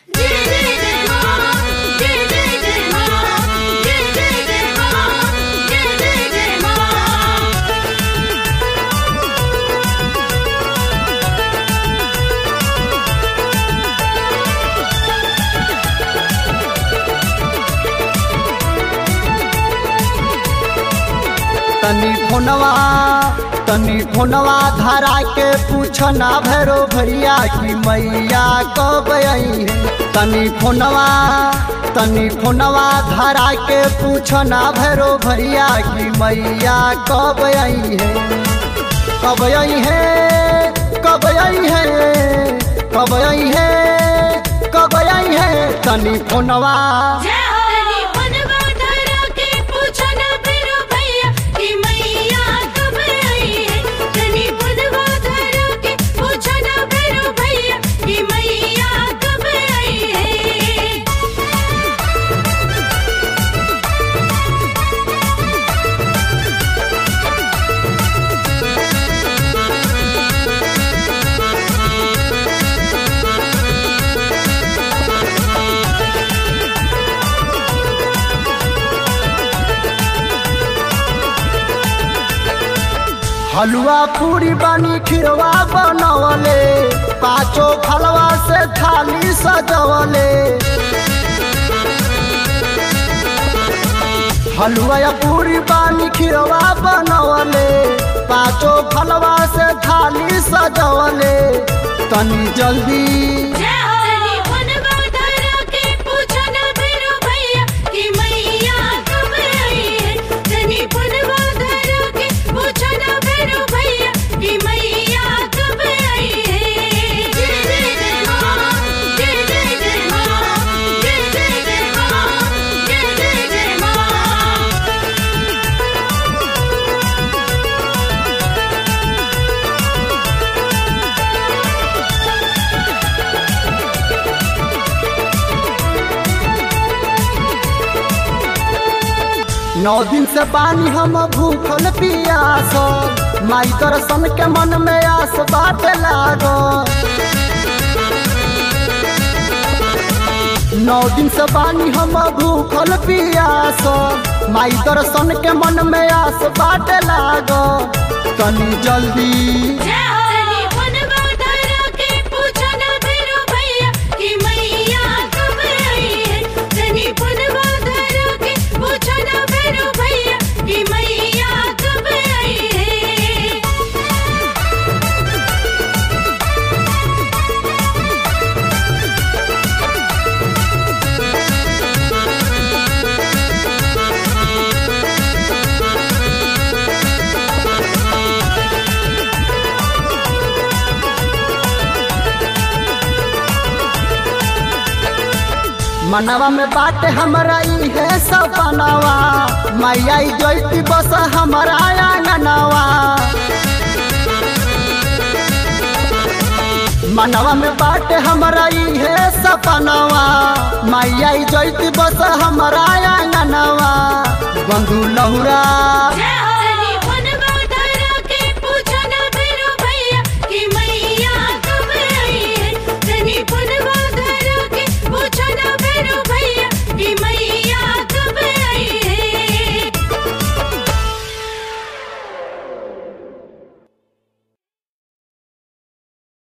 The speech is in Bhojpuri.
जय जय जय मां जय जय जय मां जय जय जय मां जय जय जय मां तनी फोनवा तनी फोनवा धरा के पूछना भैरो भैया की मैया कब आई है तनी फोनवा तनी फोनवा धरा के पूछना भैरो भैया की मैया कब आई है कब आई है कब आई है कब आई है कब आई है तनी फोनवा तनी बनवा धरा के पूछो ना भैरो भैया कि मैया कब आई है तनी बनवा धरा के पूछो ना भैरो भैया कि मैया कब आई है हलुआ पूरी बानी खिरवा बनवले पाँचो फलवा से थाली सजवले हलुआ या पूरी बानी खिरवा बनवले पाँचो फलवा से थाली सजवले तनी जल्दी तनी बनवा धरा के पूछो ना भैरो भैया कि मैया कब आई है तनी बनवा धरा के पूछो ना भैरो भैया कि मैया कब आई है जय जय जय मां जय जय जय मां जय जय जय मां जय जय जय मां नौ दिन से पानी हम भूखल पियास माई दर्शन के मन में आस बाटे लागो नौ दिन से पानी हम भूखल पियास माई दर्शन के मन में आस बाटे लागो तनी जल्दी तनी बनवा धरा के पूछो ना भैरो भैया कि मैया कब आई है तनी बनवा धरा के पूछो ना भैरो भैया कि मैया कब आई है मनवा में बाटे हमरा ई है सपनावा मैया ई जैती बस हमरा आंगनवा मनवा में बाटे हमरा ई है सपनावा मैया ई जैती बस हमरा आंगनवा बंधु लहुरा जय